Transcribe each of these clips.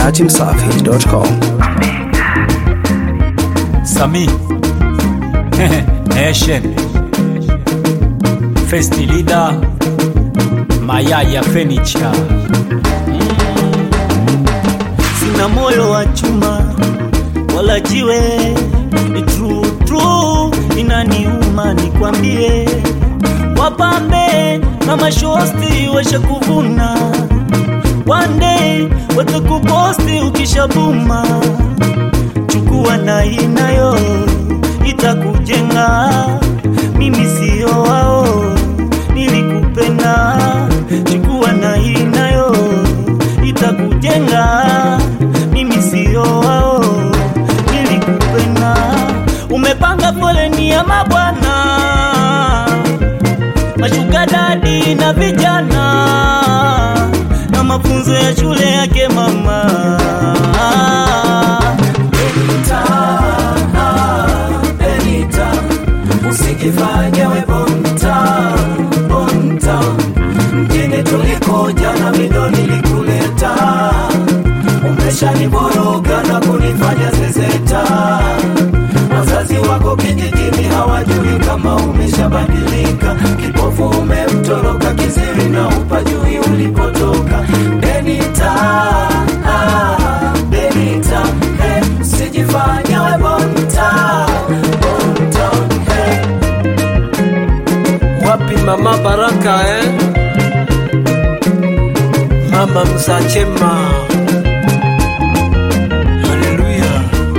dachimsafi.com. Sami Nation First Leader Mayaya Furniture sina moyo wa chuma wala jiwe, ni true true, inaniuma nikwambie, wapambe na mashosti washa kuvuna, one day watakuposti ukishabuma, chukua na inayo itakujenga, mimi sio wao, nilikupenda, chukua na inayo itakujenga, mimi sio wao, nilikupenda. Umepanga foleni ya mabwana, mashuga dadi na vijana, na mafunzo ya shule yake mama. Benita, Benita, usijifanye we bonta, bonta. Mjini tulikuja na mido nilikuleta, umeshaniboroga na kunifanya zezeta. Wazazi wako kijijini hawajui kama umeshabadilika, kipofu umemtoroka, kiziwi na upajui ulipotoka. Benita, ah, Benita, hey, usijifanye we bonta, bonta, hey. Wapi mama Baraka eh? Mama Msachema. Haleluya.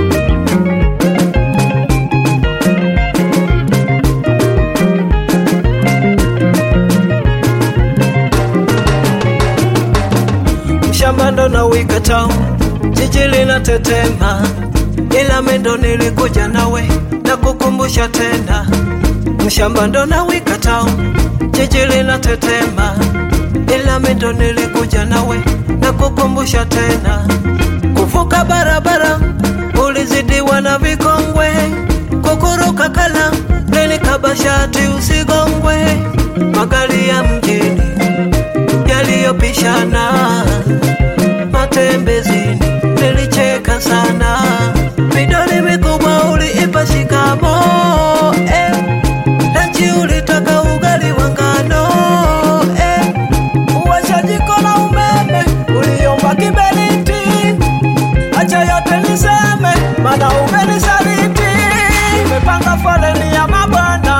Shamba ndo na wika town, jiji linatetema, ila mendo nilikuja nawe na kukumbusha tena mshamba ndo na wika town, jiji linatetema, ila mendo nilikuja nawe na kukumbusha tena. Kuvuka barabara ulizidiwa na vikongwe, kukuruka kala lilikaba shati usigongwe, magari ya mjini yaliyopishana matembezini, nilicheka sana, midoli mikubwa uliipa shikamo eh. Lanchi ulitaka ugali wa ngano eh. Uwasha jiko la umeme uliomba kiberiti, acha yote niseme, maana umenisaliti. Nimepanga foleni ya mabwana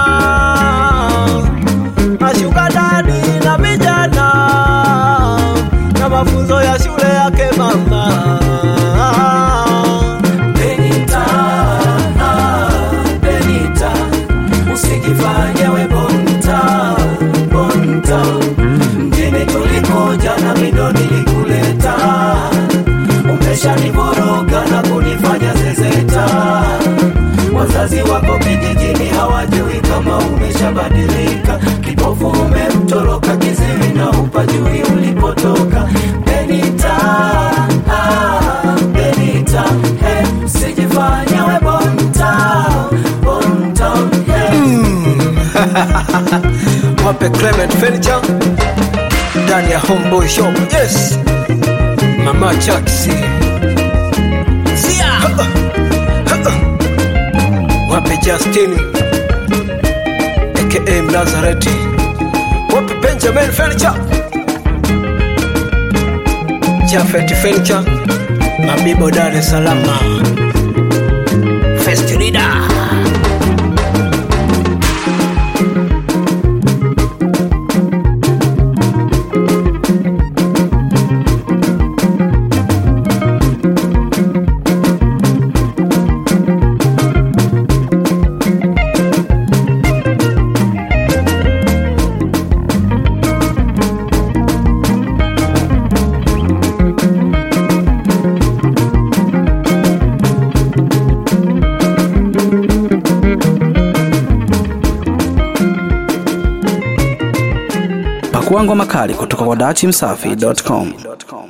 mashuga dadi na vijana na mafunzo ya shule yake mama. Benita, ah, Benita, usijifanye we bonta, bonta. Mjini tulikuja na mido nilikuleta, umeshaniboroga na kunifanya zezeta. Wazazi wako kijijini hawajui kama umeshabadilika, kipofu umemtoroka, kiziwi na upajui ulipotoka. Benita, ah, Benita, hey, usijifanye we bonta, bonta, hey. Wape Clement Furniture ndani ya Homeboy Shop. Yes, Mama Chaksi Zia. Wape Justin aka Mnazareti. Wape Benjamin Furniture, Jafet Furniture, Mabibo Dar es Salaam. First Leader. Pakua ngoma kali kutoka kwa dachimsafi.com.